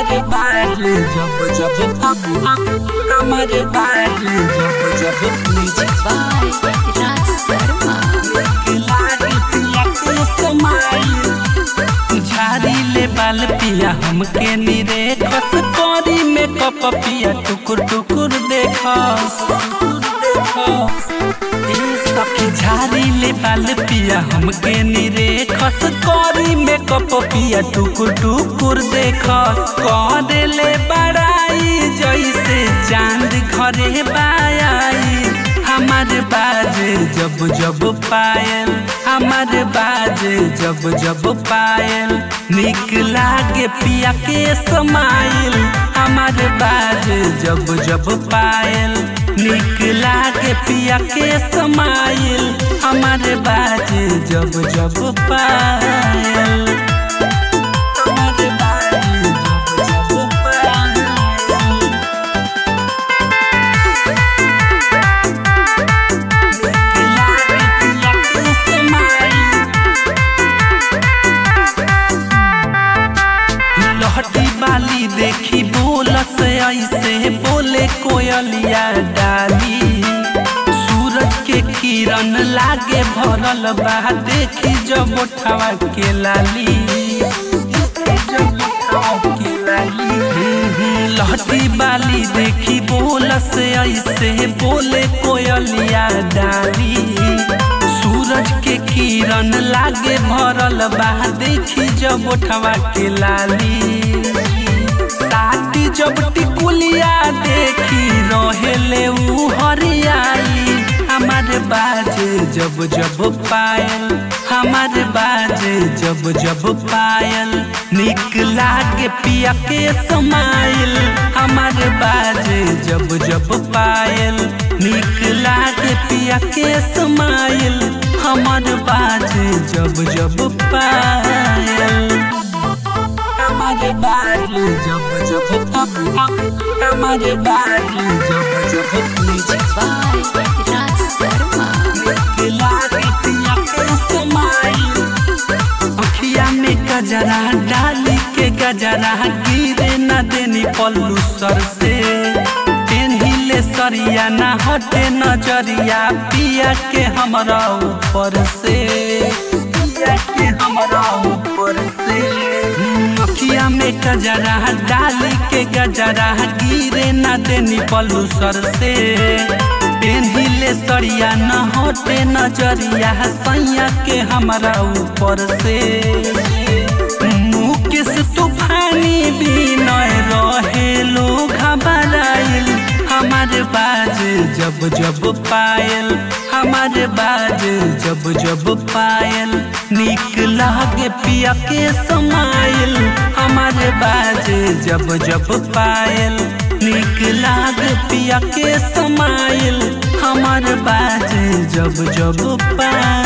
हमारे बारे जब जब हमारे बारे जब जब म्यूजिक बाय राज शर्मा झाड़ी ले बाल पिया हमके निरे खस करी में कप पिया टुकुर टुकुर देखस ए सखी झाड़ी ले बाल पिया हमके निरे खस करी में कप पिया टुकुर टुकुर देखस कर ले बड़ाई जैसे चांद घरे बायाई हमारे बाजे जब जब पायल हमारे बाजे जब जब पायल निक लागे पिया के समाइल हमारे बाजे जब जब पायल निक लागे पिया के समाइल हमारे बाजे जब जब पायल हमारे बाजे जब जब पायल लहटी बाली देखी बोलस ऐसे बोले कोयलिया डाली सूरज के किरण लागे भरल बा देखी जब उठावा के लाली जब उठावा के लाली हम्म, हम्म, लहटी बाली देखी बोलस ऐसे बोले कोयलिया डाली सूरज के किरण लागे भरल बा देखी जब उठवा के लाली साथी जब टिकुलिया देखी रहेले ऊ हरियाई हमारे बाजे जब जब पायल हमारे बाजे जब जब पायल निक लागे पिया के समाइल हमारे बाजे जब जब पायल निक लागे पिया के समाइल हमार बाजे जब जब पायल हमारे बाजे जब जब हमारे बाजे जब जब म्यूजिक बाय राज शर्मा अखिया में गजरा डाली के गजरा गिरे न देनी पल्लू सर से पेन्हिले सरिया न हटे नजरिया पिया के हमरा ऊपर से पिया के हमरा ऊपर से हम्म, अखिया में गजरा डाली के गजरा गिरे न देनी पल्लू सर से पेन्हिले सरिया न हटे नजरिया सैया के हमरा ऊपर से मुकेश तूफानी बिनय रहे लोग घबराइल हमारे बाजे जब जब पायल हमारे बाजे जब जब पायल निक लागे पिया के समाइल हमारे बाजे जब जब पायल निक लागे पिया के समाइल हमारे बाजे जब जब पायल